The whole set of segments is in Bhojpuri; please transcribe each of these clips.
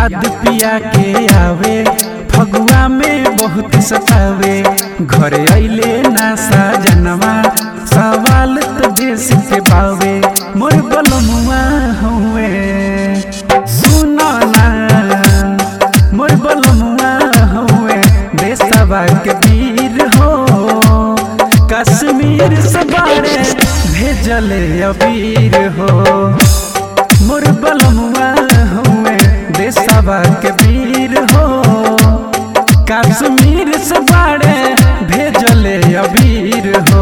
याद पिया के आवे फगुआ में बहुत सतावे घर अइले ना साजनवा सवाल तो देश के बावे मोर बलमुआ हुए सुनो ना मोर बलमुआ हुए देशवा के वीर हो कश्मीर से बारे भेजले अबीर हो मोर बलमुआ हुए देशवा के वीर हो कश्मीर से बारे भेजले अबीर हो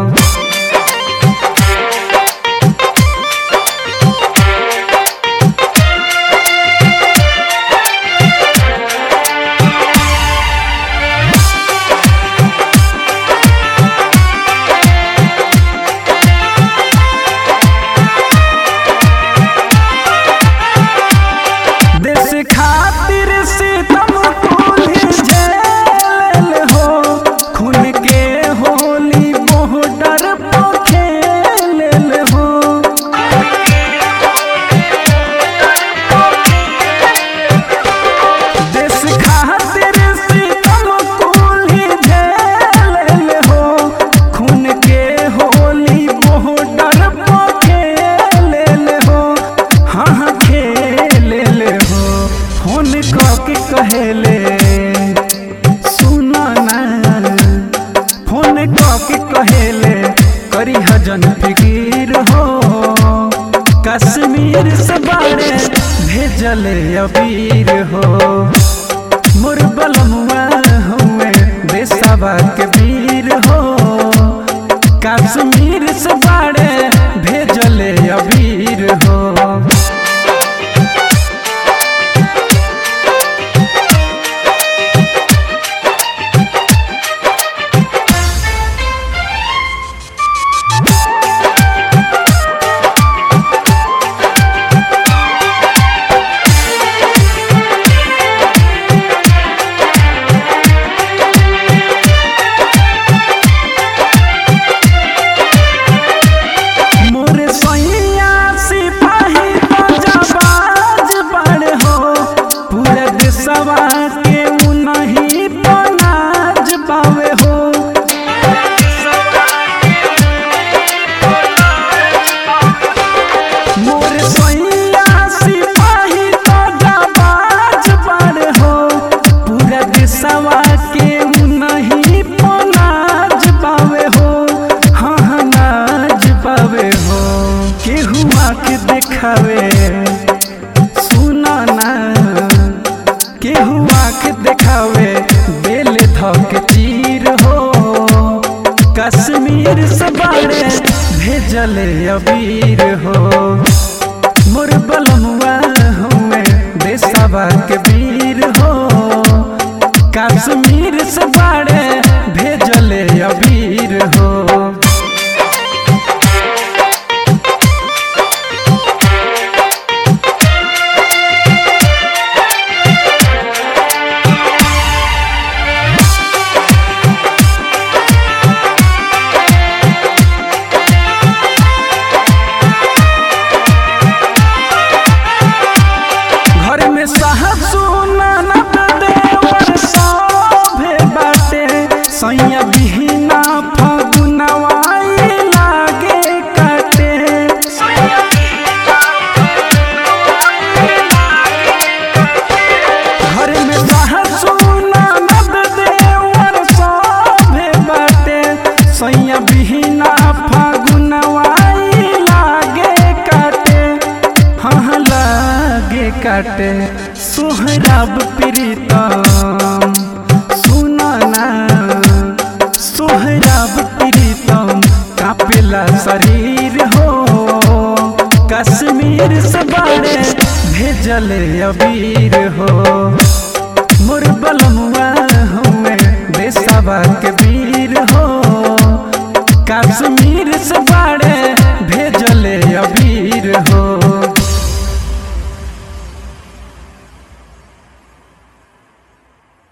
देश खातिर सितम कुल्ही झेल हो खून के होली बॉर्डर पर खेल हो देश खातिर सितम कुल्ही झेल हो खून के होली बॉर्डर पर खेल हो हाँ हाँ खेल हो फोन के कहेले सुना ना फोन के कहेले करी हजन फिकीर हो कश्मीर से बारे भेजले अबीर हो मोर बलमुआ हुए देशवा के वीर हो कश्मीर से बारे भेजले अबीर हो मोर सैया सिपाही बजाबाज बड़ हो पूरे देशवा के उनही पनाज पावे हो मोर सैया सिपाही बजाबाज बड़ हो पूरे देशवा के उनही पनाज पावे हो हाँ हाँ नाज पावे हो केहू आके देखावे सुना ना केहू आके देखावे बेल धक चीर हो कश्मीर से बारे भेजले अबीर हो मोर बलमुआ हुए देशवा के वीर हो कश्मीर से बारे भेजले अबीर हो घर में साहसु ननद देवर सभे बाटे सैया बिहिना फगुनवाई लागे काटे घर में साहसु ननद देवर सभे बाटे सैया बिहिना फगुनवाई लागे काटे हाँ हाँ लागे काटे सोहराब प्रीतम सुना ना सोहराब प्रीतम कापेला शरीर हो कश्मीर से बारे भेजले अबीर हो मोर बलमुआ हुए देशवा